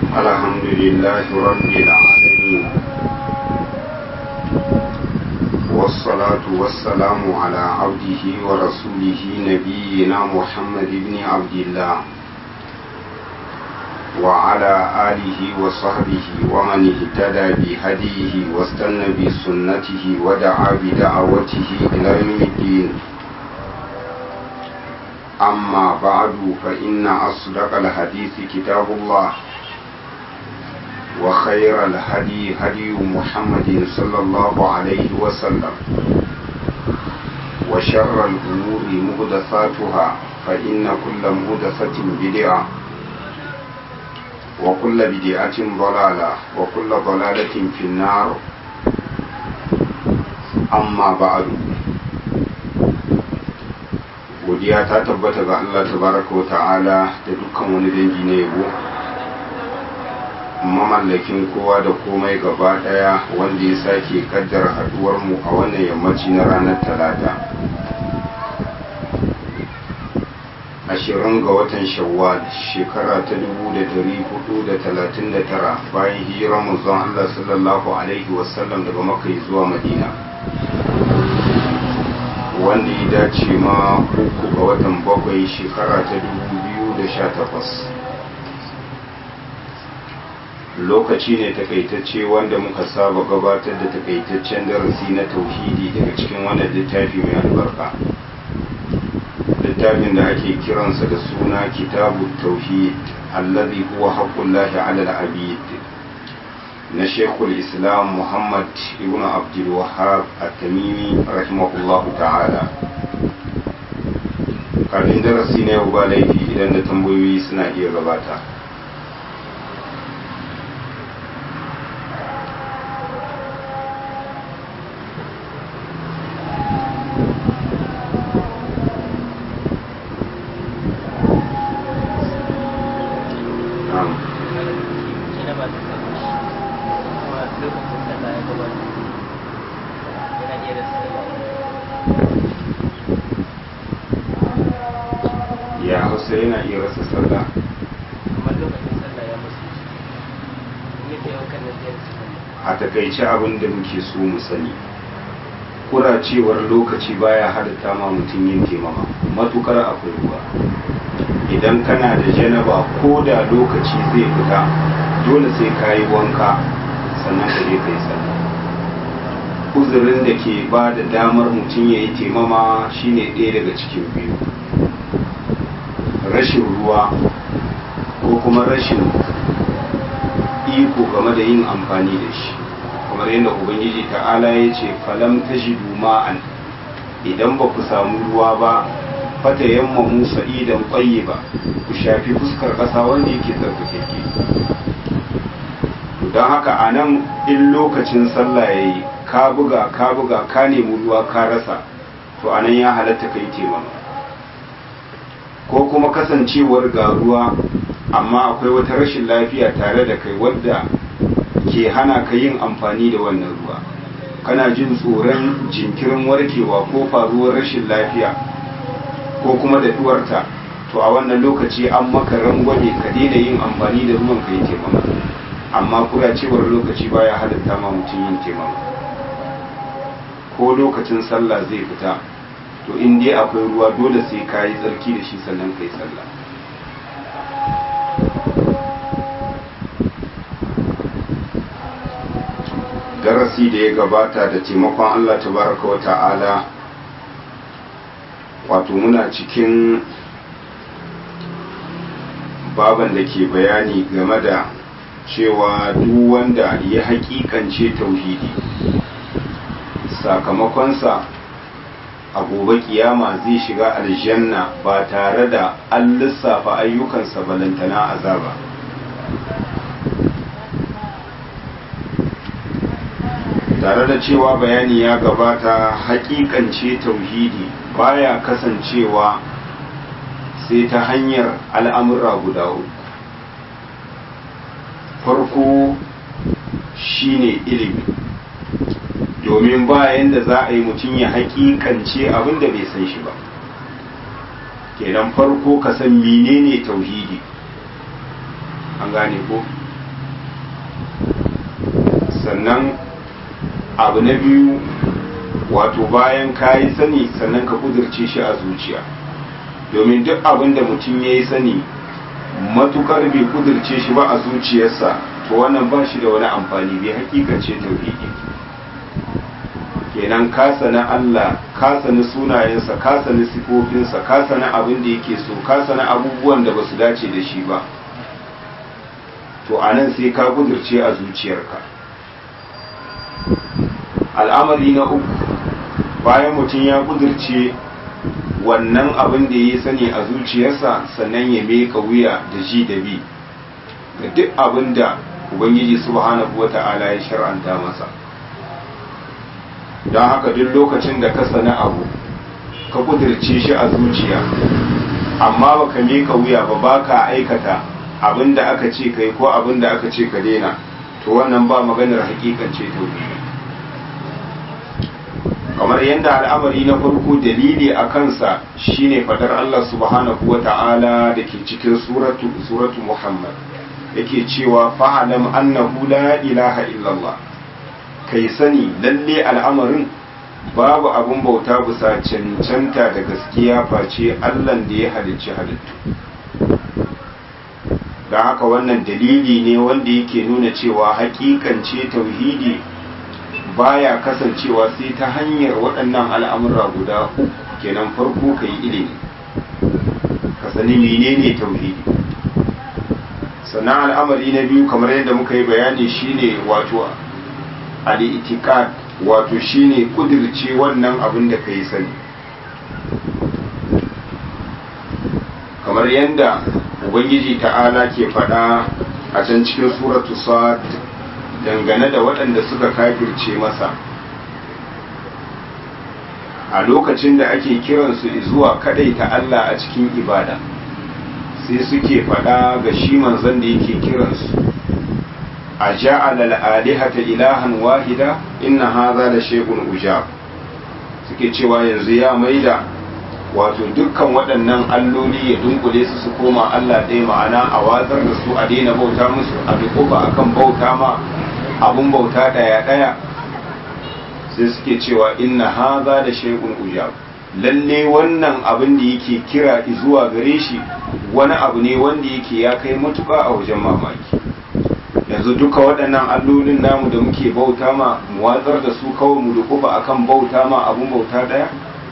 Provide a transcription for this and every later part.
الحمد لله رب العالمين والصلاة والسلام على عبده ورسوله نبينا محمد بن عبد الله وعلى آله وصحبه ومن اهتدى بهديه واستنى بسنته ودعا بدعوته إلى يوم الدين أما بعد فإن أصدق الحديث كتاب الله وخير الهدي هدي محمد صلى الله عليه وسلم وشر الأمور مهدثاتها فإن كل مهدثة بدعة وكل بدعة ضلالة وكل ضلالة في النار أما بعد godiya ta tabbata ga Allah tabaraka wa ta'ala da dukkan wani dangi na yabo mamallakin kowa da komai gaba daya wanda ya sake kaddara haduwar mu a wannan yammaci na ranar talata ashirin ga watan shawwal shekara ta dubu da dari hudu da talatin da tara bayan hijirar manzon Allah sallallahu alaihi wasallam daga makai zuwa madina wanda ya dace ma uku ga watan bakwai shekara ta dubu biyu da sha takwas lokaci ne takaitacce wanda muka saba gabatar da takaitaccen darasi na tauhidi daga cikin wannan littafi mai albarka littafin da ake kiransa da suna kitabu tauhid allazi huwa haqqullahi ala al-abid na shekul islam muhammad ibn abdul wahab at-tamimi rahimahullahu ta'ala kafin darasi na yau ba laifi idan da tambayoyi suna iya gabata ya hausa yana iya rasa sallah a takaice abin da muke so mu sani kuracewar lokaci baya halitta ma mutum yin taimama matukar akwai ruwa idan kana da janaba ko da lokaci zai fita dole sai ka yi wanka sannan ka je ka yi sallah uzurin da ke ba da damar mutum ya yi taimama shine ɗaya daga cikin biyu rashin ruwa ko kuma rashin iko game da yin amfani da shi kamar yadda ubangiji ta'ala ya ce falam ta shi ma'an idan ba ku samu ruwa ba fata yamma musa idan ƙwaye ba ku shafi fuskar ƙasa wanda yake tsarkakeke don haka a nan in lokacin sallah ya yi ka buga ka buga ka nemi ruwa ka rasa to a nan ya halatta ka yi taimama ko kuma kasancewar ga ruwa amma akwai wata rashin lafiya tare da kai wadda ke hana ka yin amfani da wannan ruwa kana jin tsoron jinkirin warkewa ko faruwar rashin lafiya ko kuma daɗuwarta to a wannan lokaci an maka rangwame ka daina yin amfani da ruwan ka yi taimama amma kuracewar lokaci baya halitta ma mutum yin taimama ko lokacin sallah zai fita to in dai akwai ruwa dole sai ka yi tsarki da shi sannan ka yi sallah darasi da ya gabata da taimakon allah tabaraka wa ta'ala wato muna cikin baban da ke bayani game da cewa duk wanda ya hakikance tauhidi sakamakonsa a gobe kiyama zai shiga aljanna ba tare da an lissafa ayyukansa balantana azaba tare da cewa bayani ya gabata hakikance tauhidi baya kasancewa sai ta hanyar al'amura guda uku farko shine ilimi domin bayan da za a yi mutum ya hakikance abin da bai san shi ba kenan farko ka san menene tauhidi an gane ko sannan abu na biyu wato bayan ka yi sani sannan ka kudurce shi a zuciya domin duk abin da mutum ya yi sani matukar bai kudurce shi ba a zuciyarsa to wannan ba shi da wani amfani bai hakikace tauhidi kenan ka sani Allah ka sani sunayensa ka sani sifofinsa ka sani abin da yake so ka sani abubuwan da ba su dace da shi ba to anan sai ka kudurce a zuciyarka al'amari na uku bayan mutum ya kudurce wannan abin da ya sani a zuciyarsa sannan ya meka wuya da ji da bi ga duk abin da ubangiji subhanahu wata'ala ya shar'anta masa don haka duk lokacin da ka sani abu ka kudurce shi a zuciya amma baka meka wuya ba baka aikata abin da aka ce kai ko abin da aka ce ka daina to wannan ba maganar hakikance tauhidi kamar yadda al'amari na farko dalili a kansa shine fadar Allah subhanahu wa ta'ala da ke cikin suratu suratu Muhammad yake cewa fa'alam annahu la ilaha illallah kai sani lalle al'amarin babu abun bauta bisa cancanta da gaskiya face Allah da ya halicci halittu don haka wannan dalili ne wanda yake nuna cewa hakikance tauhidi baya kasancewa sai ta hanyar waɗannan al'amura guda uku kenan farko ka yi ilimi ka sani menene tauhidi sannan al'amari na biyu kamar yadda muka yi bayani shine wato al'itikad wato shine kudirce wannan abin da ka yi sani kamar yadda ubangiji ta'ala ke faɗa a can cikin suratu sa'ad dangane da waɗanda suka kafirce masa a lokacin da ake kiransu zuwa ta Allah a cikin ibada sai suke faɗa ga shi manzon da yake kiransu a ja'ala al'alihata ilahan wahida inna haza da shekun ujab suke cewa yanzu ya maida wato dukkan waɗannan alloli ya dunkule su su koma Allah ɗaya ma'ana a watsar da su a daina bauta musu a dukufa akan bauta ma abun bauta ɗaya ɗaya sai suke cewa inna haza da shay'un ujab lalle wannan abin da yake kira zuwa gare shi wani abu ne wanda yake ya kai matuƙa a wajen mamaki yanzu duka waɗannan allolin namu da muke bauta ma mu watsar da su kawai mu dukufa akan bauta ma abun bauta ɗaya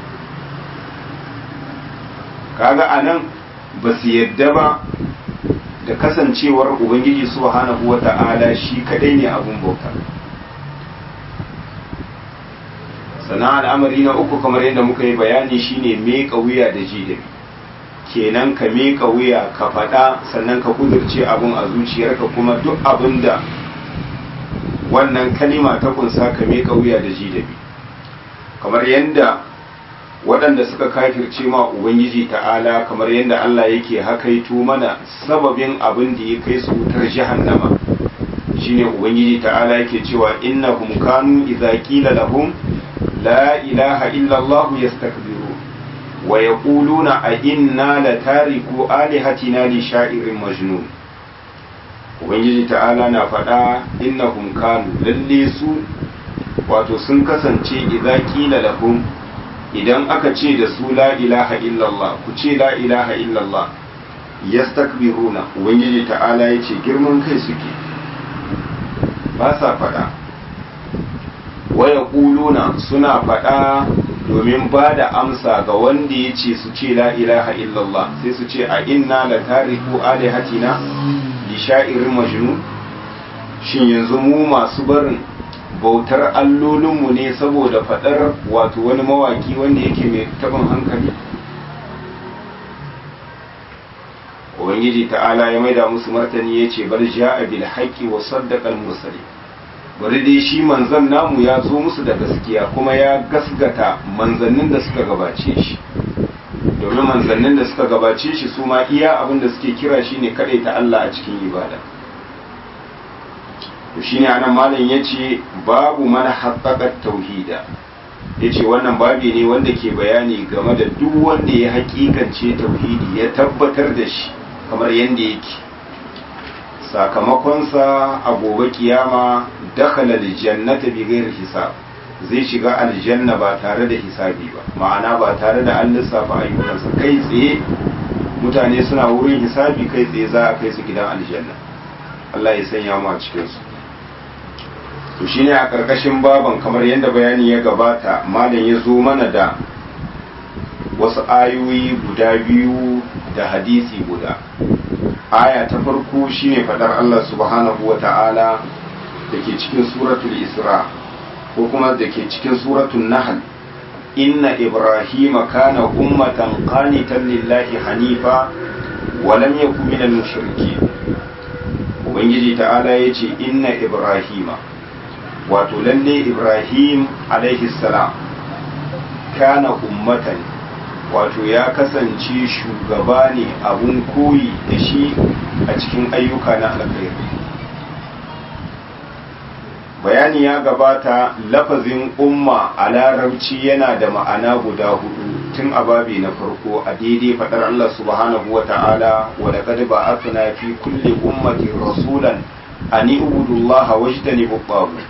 kaga anan ba su yadda ba da kasancewar ubangiji subhanahu wata'ala shi kadai ne abun bauta sannan al'amari na uku kamar yadda muka yi bayani shine meka wuya da ji da kenan ka meka wuya ka faɗa sannan ka kudurce abun a zuciyarka kuma duk abin da wannan kalima ta kunsa ka meka wuya da ji da kamar yadda waɗanda suka kafirce ma ubangiji ta'ala kamar yadda Allah yake hakaito mana sababin abin da ya kai su wutar jahannama shine ubangiji ta'ala yake cewa innahum kanu idza qila lahum la ilaha illa Allah yastakbiru wa yaquluna a inna la tariku alihatina li sha'irin majnun ubangiji ta'ala na faɗa innahum kanu lalle su wato sun kasance idza qila lahum idan aka ce da su la ilaha illallah ku ce la ilaha illallah yastakbiruna ubangiji ta'ala ya ce girman kai suke ba sa faɗa waya ƙuluna suna faɗa domin ba da amsa ga wanda ya ce su ce la ilaha illallah sai su ce a inna la tariku alihatina li sha'irin majnun shin yanzu mu masu barin bautar allolinmu ne saboda faɗar wato wani mawaki wanda yake mai taɓin hankali ubangiji ta'ala ya maida musu martani ya ce bar ja'a bil haqqi wa saddaqa al mursali bari dai shi manzon namu ya zo musu da gaskiya kuma ya gasgata manzannin da suka gabace shi domin manzannin da suka gabace shi su ma iya abin da suke kira shine ta Allah a cikin ibada to shine anan malam yace babu mana haqqaqat tauhida yace wannan babi ne wanda ke bayani game da duk wanda ya hakikance tauhidi ya tabbatar da shi kamar yanda yake sakamakonsa a gobe kiyama dakhala aljannata bi ghairi hisab zai shiga aljanna ba tare da hisabi ba ma'ana ba tare da an lissafa ayyukansa kai tsaye mutane suna wurin hisabi kai tsaye za a kai su gidan aljanna Allah ya sanya mu a cikin su to shine a karkashin baban kamar yadda bayani ya gabata malam ya zo mana da wasu ayoyi guda biyu da hadisi guda aya ta farko shine fadar Allah subhanahu wa ta'ala da ke cikin suratul isra ko kuma da ke cikin suratul nahl inna ibrahima kana ummatan qanitan lillahi hanifa wa lam yakun minal mushrikeen ubangiji ta'ala yace inna ibrahima wato lalle ibrahim alaihi salam kana ummatan wato ya kasance shugaba ne abun koyi da shi a cikin ayyuka na alkhairi bayani ya gabata lafazin umma a larabci yana da ma'ana guda hudu tun a babi na farko a daidai fadar Allah subhanahu wa ta'ala wa laqad ba'athna fi kulli ummatin rasulan an ibudu Allah wajtanibu at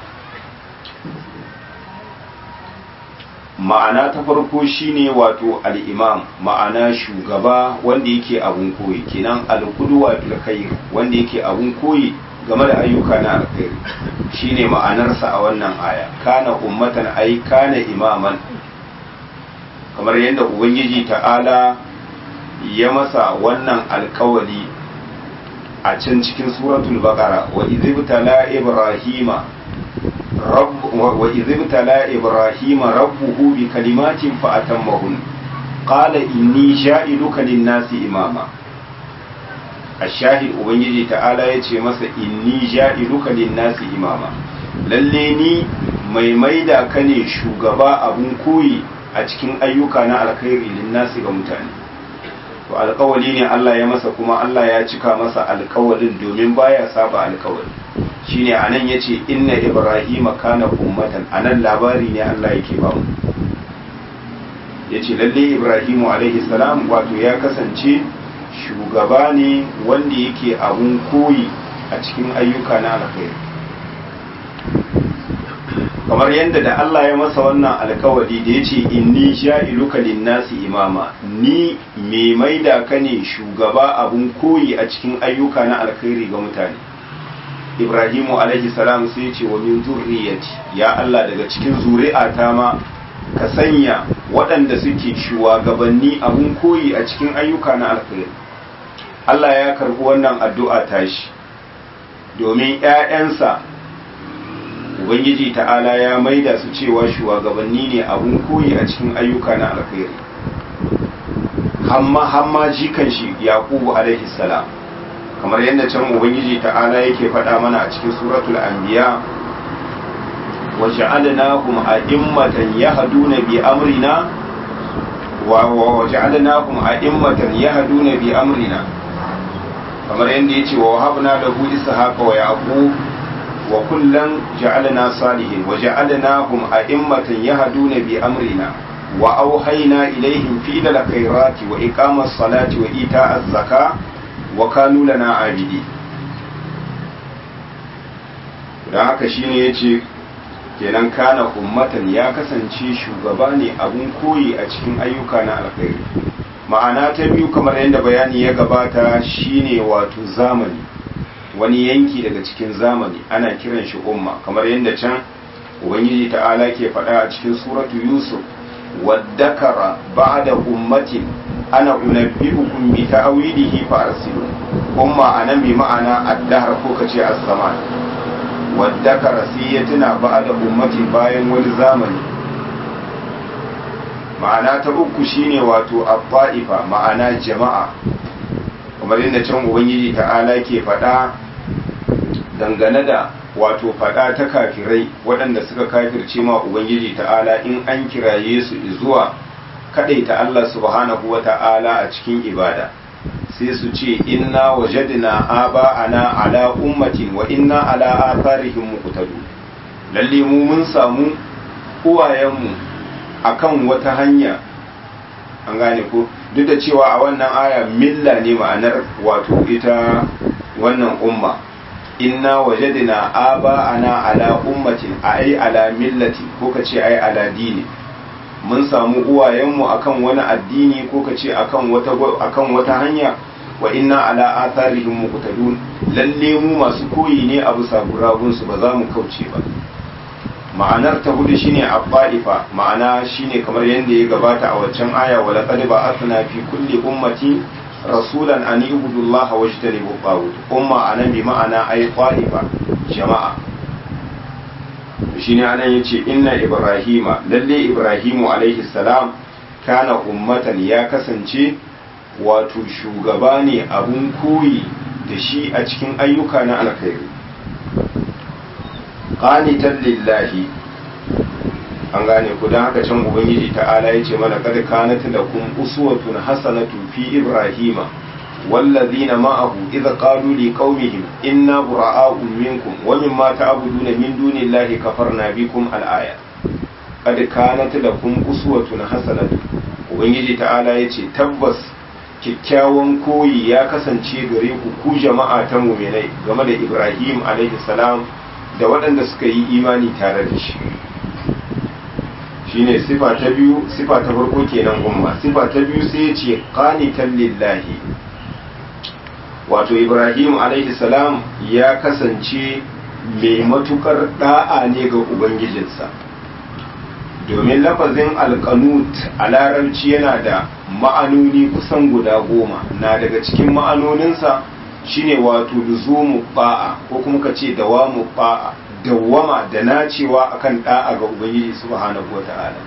ma'ana ta farko shine wato al-imam ma'ana shugaba wanda yake abun koyi kenan al-qudwa fil khair wanda yake abun koyi game da ayyuka na alkhairi shine ma'anarsa a wannan aya kana ummatan ai kana imaman kamar yadda ubangiji ta'ala ya masa wannan alkawali a can cikin suratul baqara wa idhibtala ibrahima rabb wa idhibtala ibrahima rabbuhu bi kalimatin fa atammahun qala inni ja'iluka lin-nasi imama ashahid ubangiji ta'ala ya ce masa inni ja'iluka lin-nasi imama lalle ni mai maida ka ne shugaba abun koyi a cikin ayyuka na alkhairi lin-nasi ga mutane to alkawali ne Allah ya masa kuma Allah ya cika masa alkawalin domin baya saba alkawali shine anan yace inna ibrahima kana ummatan anan labari ne Allah yake ba mu yace lalle ibrahimu alaihi salam wato ya kasance shugaba ne wanda yake abun koyi a cikin ayyuka na alkhairi kamar yadda da Allah ya masa wannan alkawari da ya ce inni sha'iluka linnasi imama ni mai maida ka ne shugaba abun koyi a cikin ayyuka na alkhairi ga mutane ibrahimu alaihi salam sai ya ce wa min zurriyati ya Allah daga cikin zuri'ata ma ka sanya waɗanda suke shugabanni abun koyi a cikin ayyuka na alkhairi Allah ya karɓi wannan addu'a tashi domin ‘ya'yansa Ubangiji ta'ala ya maida su cewa shugabanni ne abun koyi a cikin ayyuka na alkhairi hamma hamma jikan shi yaqubu alaihi salam kamar yadda can Ubangiji ta'ala yake faɗa mana a cikin suratul anbiya wa ja'alnahum a'immatan yahduna bi amrina wa ja'alnahum a'immatan yahduna bi amrina kamar yadda ya ce wa wahabna da hu ishaqa wa yaqub wa kullan ja'alna salihin wa ja'alnahum a'immatan yahduna bi amrina wa awhayna ilayhim fi dal khairati wa iqamas salati wa ita'az zaka wa kanu lana abidi dan haka shine yace kenan kana ummatan ya kasance shugaba ne abun koyi a cikin ayyuka na alkhairi ma'ana ta biyu kamar yadda bayani ya gabata shine wato zamani wani yanki daga cikin zamani ana kiran shi umma kamar yadda can ubangiji ta'ala ke faɗa a cikin suratu yusuf waddakara ba'da ummatin ana unabbi'ukum bi ta'wilihi fa arsilu umma anan bi ma'ana addahar ko kace as-zaman waddakara sai ya tuna ba'da ummatin bayan wani zamani ma'ana ta uku shine wato abba'ifa ma'ana jama'a kamar yadda can ubangiji ta'ala ke faɗa dangane da wato faɗa ta kafirai waɗanda suka kafirce ma ubangiji ta'ala in an kiraye su zuwa kaɗaita Allah subhanahu wa ta'ala a cikin ibada sai su ce inna wajadna aba'ana ala ummatin wa inna ala atharihim muqtadu lalle mu mun samu uwayenmu akan wata hanya an gane ko duk da cewa a wannan aya milla ne ma'anar wato ita wannan umma inna wajadna aba'ana ala ummatin ai ala millati ko ka ce ai ala dini mun samu uwayenmu akan wani addini ko ka ce akan wata akan wata hanya wa inna ala atharihim muqtadun lalle mu masu koyi ne a bisa gurabun su ba za mu kauce ba ma'anar ta hudu shine abba'ifa ma'ana shine kamar yadda ya gabata a waccan aya wa laqad ba'athna fi kulli ummati rasulan an ibudu Allah wa jtanibu tawut umma anan bi ma'ana ay qa'ifa jama'a shine anan yace inna ibrahima lalle ibrahimu alaihi salam kana ummatan ya kasance wato shugaba ne abun koyi da shi a cikin ayyuka na alkhairi qanitan lillahi an gane ku don haka can ubangiji ta'ala ya ce mana kad kanat lakum uswatun hasanatun fi ibrahima wallazina ma'ahu idza qalu liqaumihim inna bura'a'u minkum wa mimma ta'buduna min dunillahi kafarna bikum al-aya kad kanat lakum uswatun hasanatun ubangiji ta'ala ya ce tabbas kyakkyawan koyi ya kasance gare ku ku jama'a ta mu'minai game da ibrahim alaihi salam da waɗanda suka yi imani tare da shi shine sifa ta biyu sifa ta farko kenan umma sifa ta biyu sai ya ce qanitan lillahi wato ibrahim alaihi salam ya kasance mai matukar da'a ne ga ubangijinsa domin lafazin alkanut a larabci yana da ma'anoni kusan guda goma na daga cikin ma'anoninsa shine wato luzumu ba'a ko kuma ka ce dawamu ba'a dawwama da nacewa akan da'a ga ubangiji subhanahu wata'ala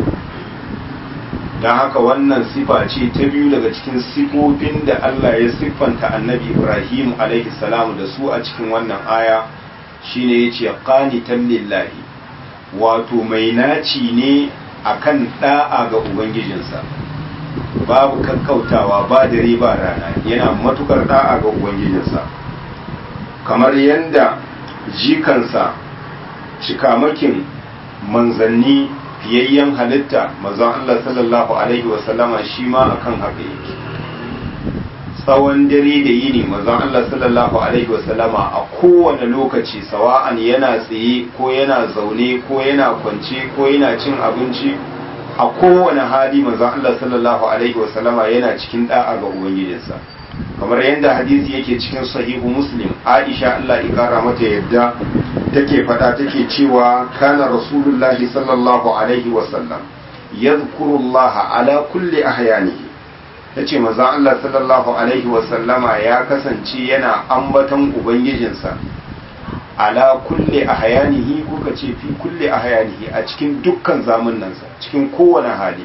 don haka wannan sifa ce ta biyu daga cikin sifofin da Allah ya siffanta annabi Ibrahim alaihi salamu da su a cikin wannan aya shine yace qanitan lillahi wato mai naci ne akan da'a ga ubangijinsa babu kakkautawa ba dare ba rana yana matukar da'a ga ubangijinsa kamar yadda jikansa cikamakin manzanni fiyayyen halitta mazan Allah sallallahu Alaihi wasallama shi ma akan haka yake tsawon dare da yini mazan Allah sallallahu Alaihi wasallama a kowane lokaci sawa'an yana tsaye ko yana zaune ko yana kwance ko yana cin abinci a kowane hali mazan Allah sallallahu Alaihi wasallama yana cikin da'a ga Ubangijinsa. kamar yadda hadisi yake cikin sahihu muslim aisha Allah ikara mata yadda take fada take cewa kana rasulullahi sallallahu alaihi wasallam yadhkurullaha ala kulli ahyanihi tace manzo Allah sallallahu alaihi wasallama ya kasance yana ambaton ubangijinsa ala kulli ahyanihi kuka ce fi kulli ahyanihi a cikin dukkan zamanansa cikin kowane hali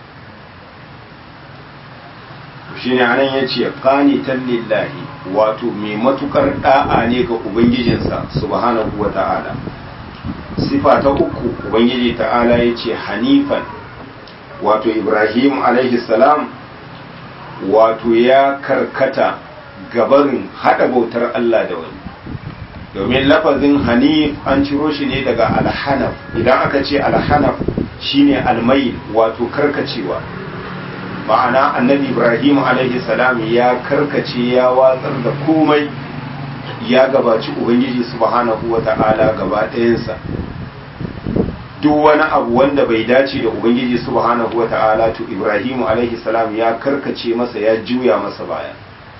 shine anan yace qanitan lillahi wato mai matukar da'a ne ga ubangijinsa subhanahu wata'ala sifa ta uku ubangiji ta'ala yace hanifan wato ibrahim alaihi salam wato ya karkata gabarin hada bautar Allah da wani domin lafazin hanif an ciro shi ne daga alhanaf idan aka ce alhanaf shine almayil wato karkacewa ma'ana annabi ibrahim alaihi salam ya karkace ya watsar da komai ya gabaci ubangiji subhanahu wa ta'ala gaba ɗayansa duk wani abu wanda bai dace da ubangiji subhanahu wa ta'ala to ibrahim alaihi salam ya karkace masa ya juya masa baya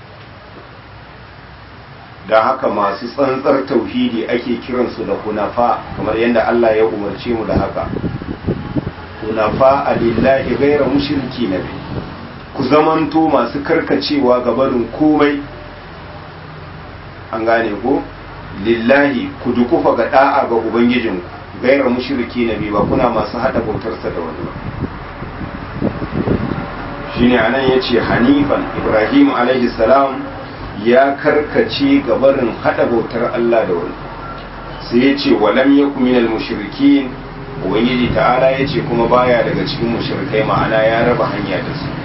da haka masu tsantsar tauhidi ake kiransu da hunafa kamar yadda Allah ya umarce mu da haka hunafa lillahi gaira mushriki na bi ku zamanto masu karkacewa ga barin komai an gane ko lillahi ku dukufa ga da'a ga ubangijinku gaira mushriki na bi ba kuna masu hada bautarsa da wani ba shine anan yace hanifan ibrahim alaihi salam ya karkace ga barin hada bautar Allah da wani sai yace walam yakum minal mushrikin ubangiji ta'ala yace kuma baya daga cikin mushrikai ma'ana ya raba hanya da su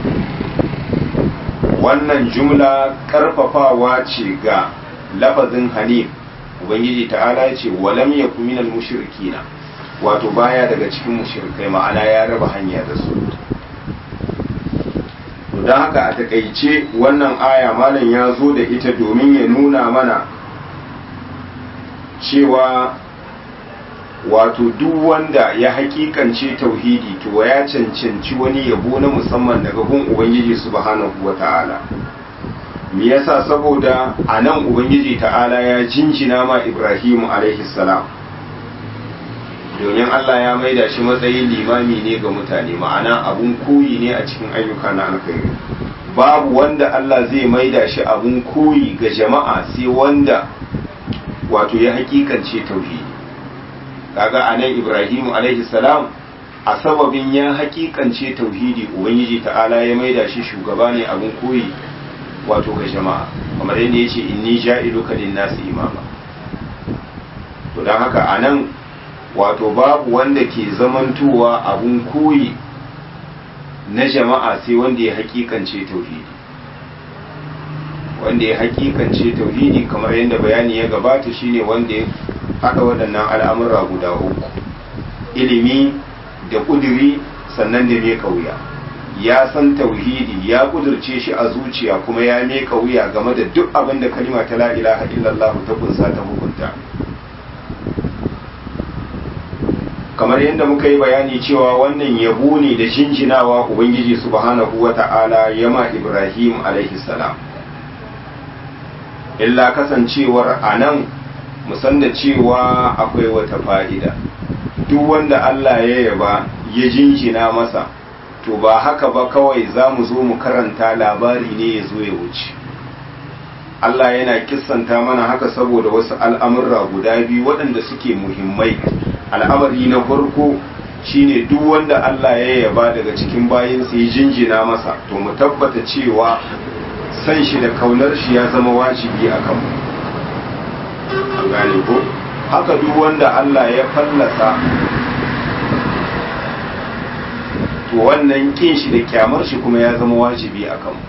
wannan jumla karfafawa ce ga lafazin hanif ubangiji ta'ala ya ce walam yakun minal mushrikina wato baya daga cikin mushrikai ma'ana ya raba hanya da su don haka a takaice wannan aya malam ya zo da ita domin ya nuna mana cewa wato duk wanda ya hakikance tauhidi to ya cancanci wani yabo na musamman daga gun ubangiji subhanahu wata'ala me yasa saboda a nan ubangiji ta'ala ya jinjina ma ibrahimu alaihi salam domin allah ya maida shi matsayin limami ne ga mutane ma'ana abun koyi ne a cikin ayyuka na alkhairi babu wanda allah zai maida shi abun koyi ga jama'a sai wanda wato ya hakikance tauhidi kaga a nan ibrahimu alaihi salam a sababin ya hakikance tauhidi ubangiji ta'ala ya maida shi shugaba ne abin koyi wato ga jama'a kamar yadda ya ce inni ja'iluka nasi imama to don haka a nan wato babu wanda ke zamantowa abin koyi na jama'a sai wanda ya hakikance tauhidi wanda ya hakikance tauhidi kamar yadda bayani ya gabata shine wanda ya haɗa waɗannan al'amura guda uku ilimi da ƙuduri sannan da mai wuya ya san tauhidi ya ƙudurce shi a zuciya kuma ya mai wuya game da duk abin da kalima ta la'ilaha illallah ta kunsa ta hukunta kamar yadda muka yi bayani cewa wannan yabo ne da jinjinawa ubangiji subhanahu wa ta'ala yama ibrahim alaihi salam illa kasancewar a nan musan da cewa akwai wata fa'ida duk wanda Allah ya yaba ya jinjina masa to ba haka ba kawai za mu zo mu karanta labari ne ya zo ya wuce Allah yana kissanta mana haka saboda wasu al'amurra guda biyu waɗanda suke muhimmai al'amari na farko shine duk wanda Allah ya yaba daga cikin bayinsa ya jinjina masa to mu tabbata cewa san shi da kaunar shi ya zama wajibi a kanmu an gane ko haka duk wanda Allah ya fallasa to wannan kin shi da kyamar shi kuma ya zama wajibi a kanmu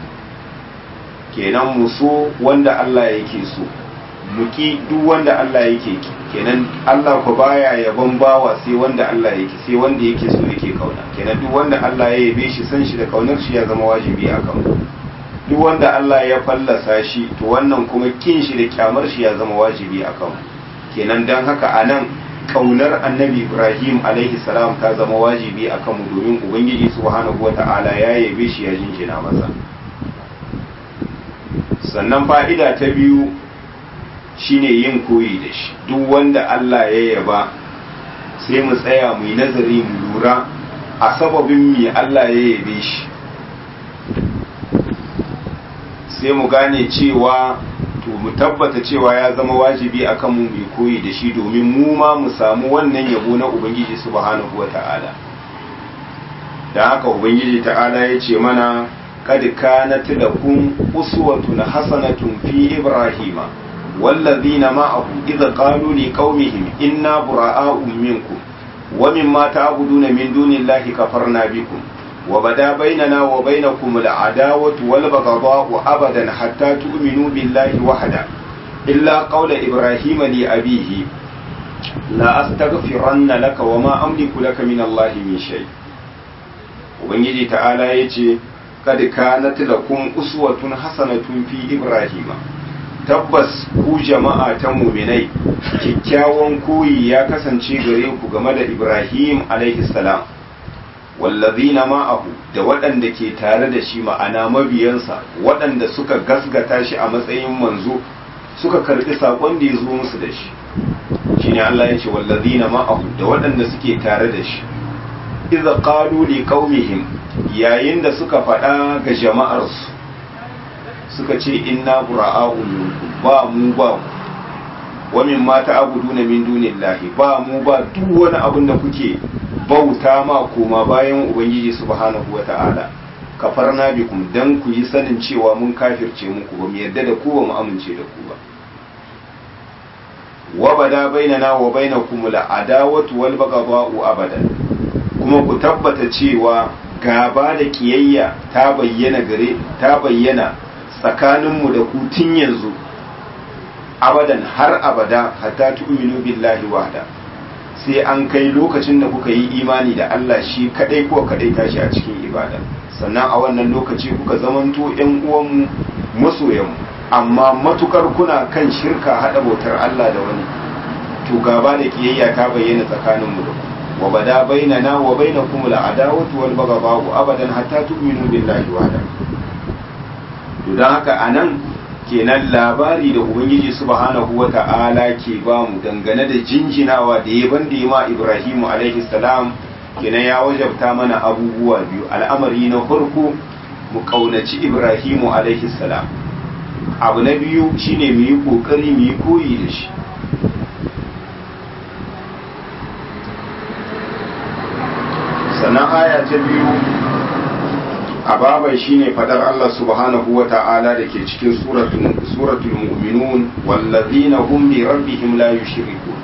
kenan mu so wanda Allah yake so mu ki duk wanda Allah yake ki kenan Allah ku baya yaban bawa sai wanda Allah yake sai wanda yake so yake kauna kenan duk wanda Allah ya yabe shi san shi da kaunar shi ya zama wajibi a kanmu duk wanda Allah ya fallasa shi to wannan kuma kin shi da kyamar shi ya zama wajibi a kanmu kenan dan haka anan kaunar annabi Ibrahim alaihi salam ta zama wajibi a kanmu domin ubangiji subhanahu wata'ala ya yabe shi ya jinjina masa sannan fa'ida ta biyu shine yin koyi da shi duk wanda Allah ya yaba sai mu tsaya mu yi nazari mu lura a sababin me Allah ya yabe shi sai mu gane cewa to mu tabbata cewa ya zama wajibi akan mu mai koyi da shi domin mu ma mu samu wannan yabo na ubangiji subhanahu wata'ala da haka ubangiji ta'ala ya ce mana kad kanat lakum uswatun hasanatun fi ibrahima wallazina ma'ahu idza qalu liqaumihim inna bura'a'u minkum wa mimma ta'buduna min dunillahi kafarna bikum وبدا بيننا وبينكم العداوة والبغضاء أبدا حتى تؤمنوا بالله وحده إلا قول إبراهيم لأبيه لا أستغفرن لك وما أملك لك من الله من شيء وبنجي تعالى يجي قد كانت لكم أسوة حسنة في إبراهيم tabbas ku jama'a ta muminai kyakkyawan koyi ya kasance gare ku game da Ibrahim alaihi salam wallazina ma'ahu da waɗanda ke tare da shi ma'ana mabiyansa waɗanda suka gasgata shi a matsayin manzo suka karɓi saƙon da ya zo musu da shi shine Allah ya ce wallazina ma'ahu da waɗanda suke tare da shi idza qalu li qaumihim yayin da suka faɗa ga jama'arsu suka ce inna bura'a'u minkum ba mu ba ku wa mimma ta'buduna min dunillahi ba mu ba duk wani abin da kuke bauta ma koma bayan ubangiji subhanahu wa ta'ala kafarna bikum dan ku yi sanin cewa mun kafirce muku ba mu yarda da ku ba mu amince da ku ba wa bada bainana wa bainakum la adawatu wal baghdha'u abadan kuma ku tabbata cewa gaba da kiyayya ta bayyana gare ta bayyana tsakaninmu da ku tun yanzu abadan har abada hatta tu'minu billahi wahda sai an kai lokacin da kuka yi imani da Allah shi kadai ko kadai tashi a cikin ibada sannan a wannan lokaci kuka zamanto ƴan uwanmu masoyanmu amma matukar kuna kan shirka hada bautar Allah da wani to gaba da kiyayya ta bayyana tsakanin mu da ku wa bada bainana wa bainakum al-adawatu wal baghdha'u abadan hatta tu'minu billahi wahda to dan haka anan kenan labari da ubangiji subhanahu wata'ala ke ba mu dangane da jinjinawa da yaban da ma Ibrahimu alaihi salam kenan ya wajabta mana abubuwa biyu al'amari na farko mu kaunaci Ibrahimu alaihi salam abu na biyu shine mu yi kokari mu yi koyi da shi sannan aya ta biyu a baban shine fadar Allah subhanahu wa ta'ala da ke cikin suratul mu'minun wallazina hum bi rabbihim la yushrikun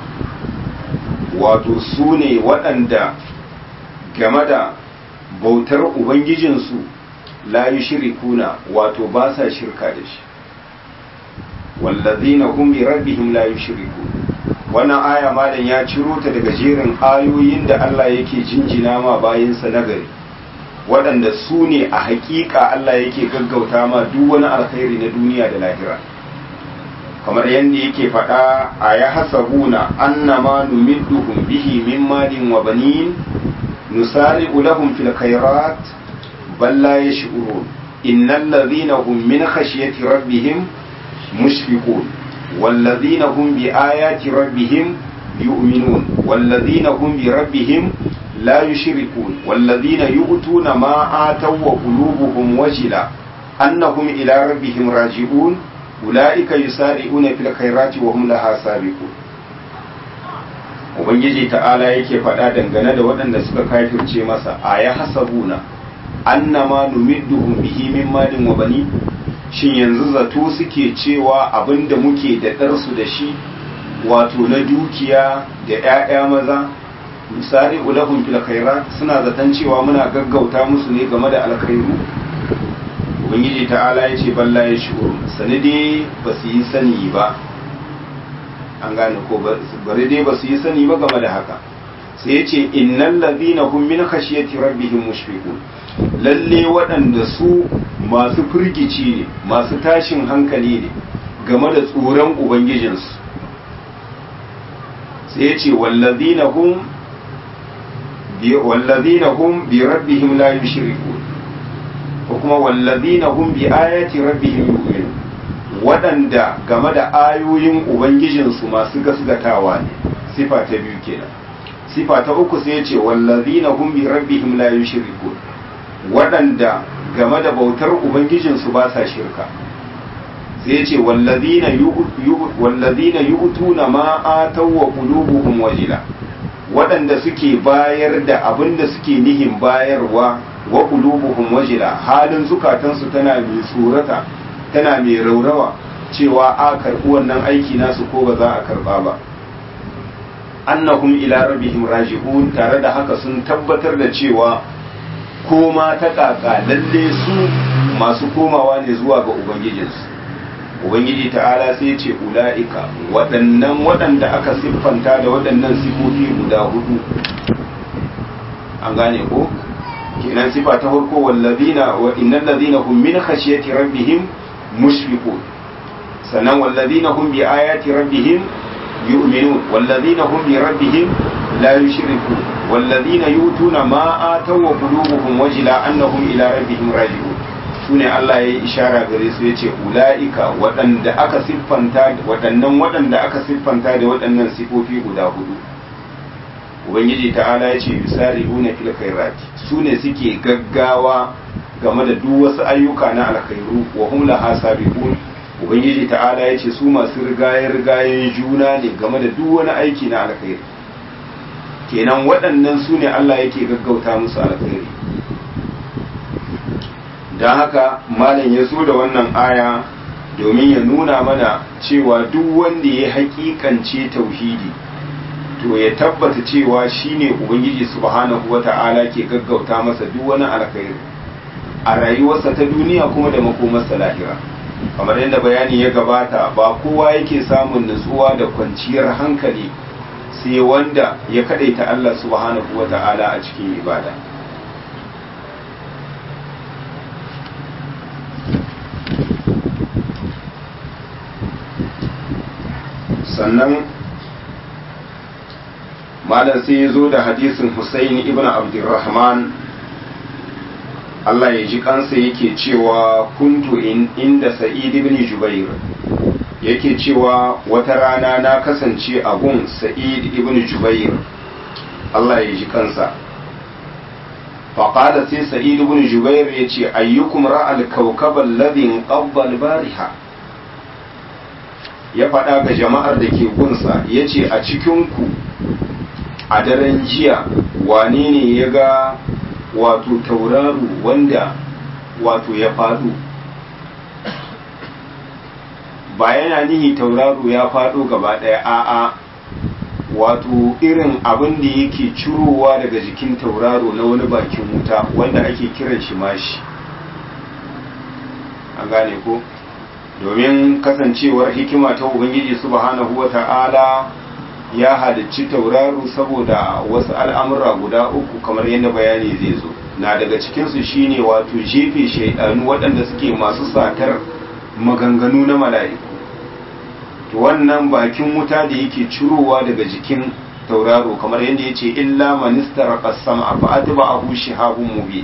wato su ne waɗanda game da bautar ubangijinsu la yushrikuna wato ba sa shirka da shi wallazina hum bi rabbihim la yushrikun wannan aya malam ya ciro ta daga jerin ayoyin da Allah yake jinjina ma bayinsa nagari waɗanda su ne a haƙiƙa Allah yake gaggauta ma duk wani alkhairi na duniya da lahira kamar yadda yake faɗa a ya hasabuna annama numidduhum bihi min malin wa banin nusari'u lahum fil khairat bal la yash'urun innal ladhina hum min khashyati rabbihim mushfiqun والذين هم بآيات ربهم يؤمنون والذين هم بربهم لا يشركون والذين يؤتون ما آتوا وقلوبهم وجلة أنهم إلى ربهم راجعون أولئك يسارعون في الخيرات وهم لها سابقون Ubangiji ta'ala yake faɗa dangane da waɗanda suka kafirce masa a ya hasabuna annama numidduhum bihi min malin wa bani shin yanzu zato suke cewa abinda muke da ɗarsu da shi wato na dukiya da 'ya'ya maza misali ulahun fil khairat suna zaton cewa muna gaggauta musu ne game da alkhairu ubangiji ta'ala ya ce balla ya shi'ur sani dai ba su yi sani ba an gane ko bari dai ba su yi sani ba game da haka sai ya ce innal ladhina hum min khashyati rabbihim mushfiqun lalle waɗanda su masu firgici ne masu tashin hankali ne game da tsoron ubangijinsu sai ya ce wallazina hum wallazina hum bi rabbihim la yushrikun ko kuma wallazina hum bi ayati rabbihim yu'minun waɗanda game da ayoyin ubangijinsu masu gasgatawa ne sifa ta biyu kenan sifa ta uku sai ya ce wallazina hum bi rabbihim la yushrikun waɗanda game da bautar ubangijinsu ba sa shirka sai ya ce wallazina yu'tuna ma ataw wa qulubuhum wajila waɗanda suke bayar da abin da suke nihin bayarwa wa qulubuhum wajila halin zukatansu tana mai tsorata tana mai raurawa cewa a karɓi wannan aiki nasu ko ba za a karɓa ba annahum ila rabbihim raji'un tare da haka sun tabbatar da cewa koma ta kaka lalle su masu komawa ne zuwa ga ubangijinsu ubangiji ta'ala sai ce ula'ika waɗannan waɗanda aka siffanta da waɗannan sifofi guda hudu an gane ko kenan sifa ta farko wallazina wa innal ladina hum min khashyati rabbihim mushfiqun sannan wallazina hum bi ayati rabbihim yu'minun wallazina hum bi rabbihim la yushrikun wallazina yutuna ma ataw wa qulubuhum wajila annahum ila rabbihim raji'un sune Allah ya yi ishara gare su yace ulaika waɗanda aka siffanta waɗannan waɗanda aka siffanta da waɗannan sifofi guda hudu ubangiji ta'ala ya ce yusari'una fil khairati sune suke gaggawa game da duk wasu ayyuka na alkhairu wa hum laha sabiqun ubangiji ta'ala ya ce su masu rigaye rigayen juna ne game da duk wani aiki na alkhairi kenan waɗannan su ne Allah yake gaggauta musu alkhairi don haka malam ya zo da wannan aya domin ya nuna mana cewa duk wanda ya hakikance tauhidi to ya tabbata cewa shine ubangiji subhanahu wata'ala ke gaggauta masa duk wani alkhairi a rayuwarsa ta duniya kuma da makomarsa lahira kamar yadda bayani ya gabata ba kowa yake samun nutsuwa da kwanciyar hankali sai wanda ya kadaita Allah subhanahu wata'ala a cikin ibada sannan malam sai ya zo da hadisin Husaini ibn Abdurrahman Allah ya ji kansa yake cewa kuntu in inda Sa'id ibn Jubair yake cewa wata rana na kasance a gun Sa'id ibn Jubair Allah ya ji kansa faƙada sai Sa'id ibn Jubair ya ce ayyukum ra'al kawkabal ladhin qabbal bariha ya faɗa ga jama'ar da ke gunsa ya ce a cikinku a daren jiya wane ne ya ga wato tauraro wanda wato ya faɗo ba yana nihi tauraro ya faɗo gaba ɗaya a'a wato irin abin da yake cirowa daga jikin tauraro na wani bakin wuta wanda ake kiran shi mashi an gane ko domin kasancewar hikima ta ubangiji subhanahu wa ta'ala ya halicci tauraro saboda wasu al'amura guda uku kamar yadda bayani zai zo na daga cikinsu shine wato jefe shaidanu waɗanda suke masu satar maganganu na mala'iku to wannan bakin wuta da yake cirowa daga jikin tauraro kamar yadda ya ce illa manistar ƙasam a fa'ati ba a hushi habun mubi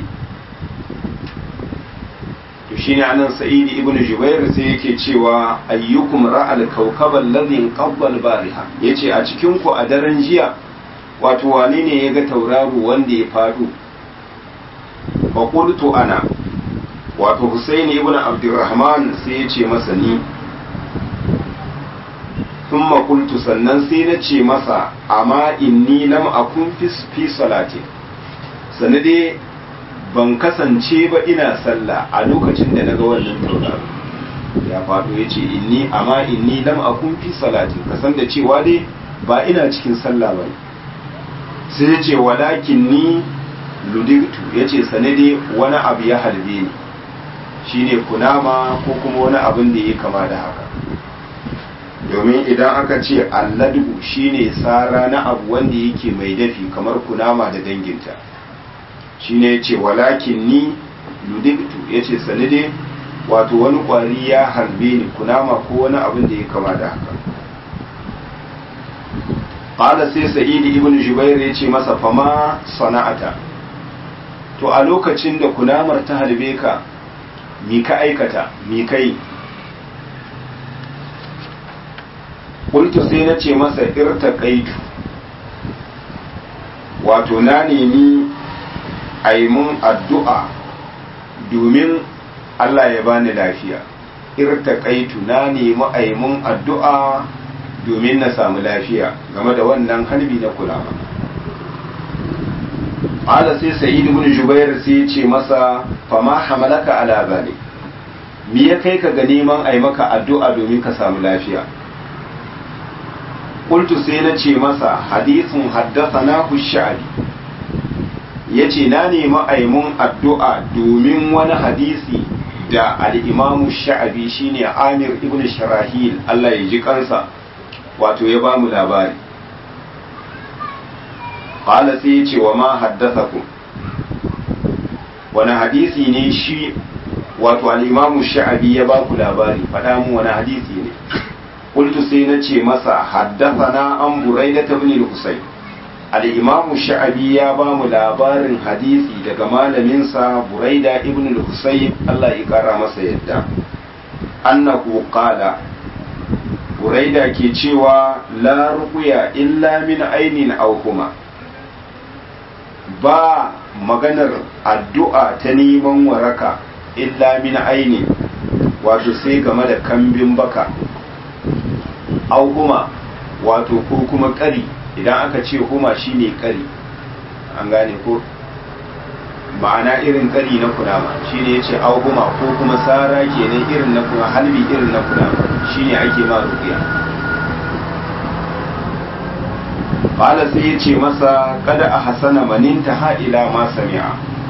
to shine anan sa'idi ibnu jubair sai yake cewa ayyukum ra'al kawkabal ladhi qabbal bariha yace a cikin ku a daren jiya wato wane ne ya ga tauraro wanda ya fado fa qultu ana wato husaini ibnu abdurrahman sai yace masa ni thumma qultu sannan sai na ce masa amma inni lam akun fi salati sanade ban kasance ba ina sallah a lokacin da naga wannan tauraro ya faɗo ya ce inni amma inni lam akun fi salatin kasan da cewa dai ba ina cikin sallah ba sai ya ce walakin ni ludirtu ya ce sanade wani abu ya halbe ni shine kunama ko kuma wani abin da ya kama da haka domin idan aka ce alladu shine sara na abu wanda yake mai dafi kamar kunama da danginta shine ya ce walakin ni ludiktu ya ce sanide wato wani kwari ya harbe ni kunama ko wani abin da ya kama da haka ƙala sai sa'idi ibn jubair ya ce masa fama sana'ata to a lokacin da kunamar ta harbe ka mi ka aikata mi kai kultu sai na ce masa irta kaitu wato na nemi a yi mun addu'a domin Allah ya bani lafiya irta kaitu na nemi a yi mun addu'a domin na samu lafiya game da wannan harbi na kulama ala sai sa'idu bin jubair sai ce masa fama hamalaka ala bali me ya kai ka ga neman a yi maka addu'a domin ka samu lafiya qultu sai na ce masa hadisin haddathana ku sha'abi yace na nemi aimun addu'a domin wani hadisi da al-imamu sha'abi shine Amir ibn Sharahil Allah ya ji kansa wato ya bamu labari qala sai yace wa ma haddathakum wani hadisi ne shi wato al-imamu sha'abi ya baku labari faɗa mu wani hadisi ne قلت سينتي مسا حدثنا عن بريدة بن الحسين الإمام الشعبي يا بام لابار حديثي daga malaminsa Buraida ibn al-Husayn Allah ya kara masa yadda annahu qala Buraida ke cewa la ruqya illa min ainin aw huma ba maganar addu'a ta neman waraka illa min aini wato sai game da kambin baka au huma wato ko kuma kari idan aka ce huma shine kari an gane ko ma'ana irin kari na kunama shine yace au huma ko kuma sara kenan irin na kuma halbi irin na kunama shine ake ma ruqiya qala sai yace masa kada a hasana maninta ha ila ma sami'a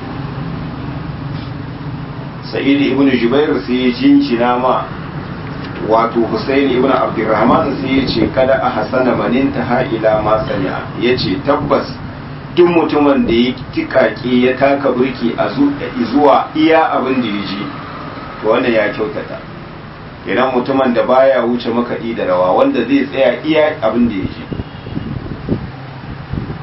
sa'id ibn jubair sai ya jincina ma wato Hussein ibn Abdurrahman sai ya ce kada a hasana maninta ha ila ma sami'a ya ce tabbas duk mutumin da ya tikaki ya taka burki a zuwa iya abin da ya ji to wannan ya kyautata idan mutumin da baya wuce makaɗi da rawa wanda zai tsaya iya abin da ya ji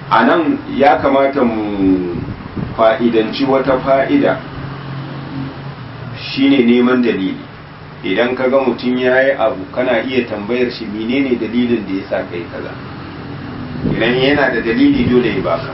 a nan ya kamata mu fa'idanci wata fa'ida shine neman dalili idan ka ga mutum ya yi abu kana iya tambayar shi menene dalilin da ya sa kai kaza idan yana da dalili dole ya baka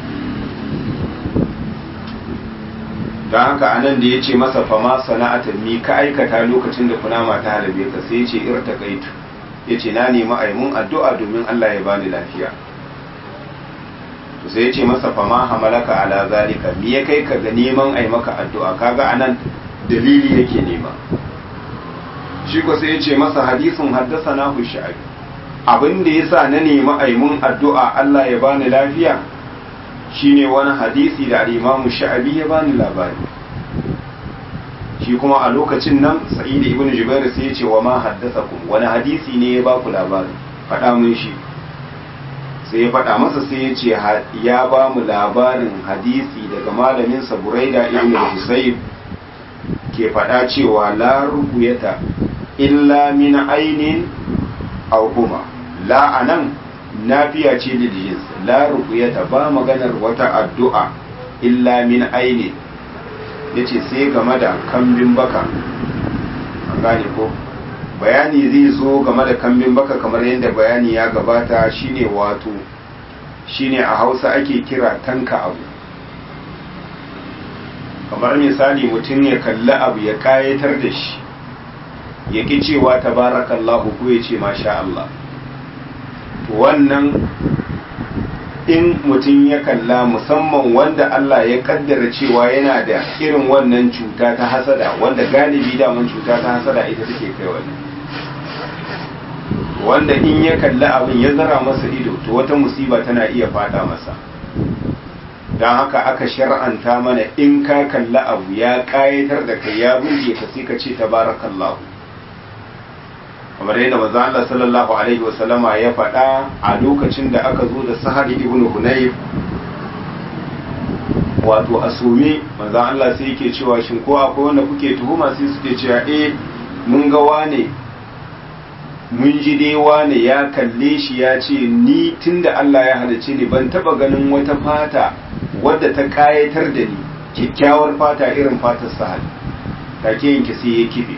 don haka anan da ya ce masa fama sana'atan mi ka aikata lokacin da kunama ta halabe ka sai ya ce irta kaitu ya ce na nemi aimun addu'a domin Allah ya bani lafiya sai ya ce masa fama hamalaka ala zalika mi ya kai ka ga neman ai maka addu'a kaga anan dalili yake nema shi ko sai ya ce masa hadisin haddasa na sha'abi abin da yasa na nemi aimun addu'a Allah ya bani lafiya shine wani hadisi da al-Imam Sha'abi ya bani labari shi kuma a lokacin nan Sa'id ibn Jubair sai ya ce wa ma haddathakum wani hadisi ne ya ba ku labari faɗa mun shi sai ya faɗa masa sai ya ce ya ba mu labarin hadisi daga malamin sa Buraida ibn Husayb ke faɗa cewa la rubuyata illa min ainin aw huma la anan nafiya ce da jins la ruqyata ba maganar wata addu'a illa min aini yace sai game da kambin baka an gane ko bayani zai zo game da kambin baka kamar yadda bayani ya gabata shine wato shine a Hausa ake kira tanka abu kamar misali mutum ya kalli abu ya kayatar da shi ya ki cewa tabarakallahu ko ya ce masha Allah wannan in mutum ya kalla musamman wanda Allah ya kaddara cewa yana da irin wannan cuta ta hasada wanda galibi daman cuta ta hasada ita take kai wani wanda in ya kalla abin ya zara masa ido to wata musiba tana iya fada masa don haka aka shar'anta mana in ka kalla abu ya kayatar da kai ya burge ka sai ka ce tabarakallahu kamar yadda manzo Allah sallallahu alaihi wasallama ya faɗa a lokacin da aka zo da Sahar ibn Hunayf wato asumi manzo Allah sai yake cewa shin ko akwai wanda kuke tuhuma sai suke cewa eh mun ga wane mun ji dai wane ya kalle shi ya ce ni tunda Allah ya halice ni ban taba ganin wata fata wadda ta kayatar da ni kyakkyawar fata irin fatar Sahal take yanke sai ya kife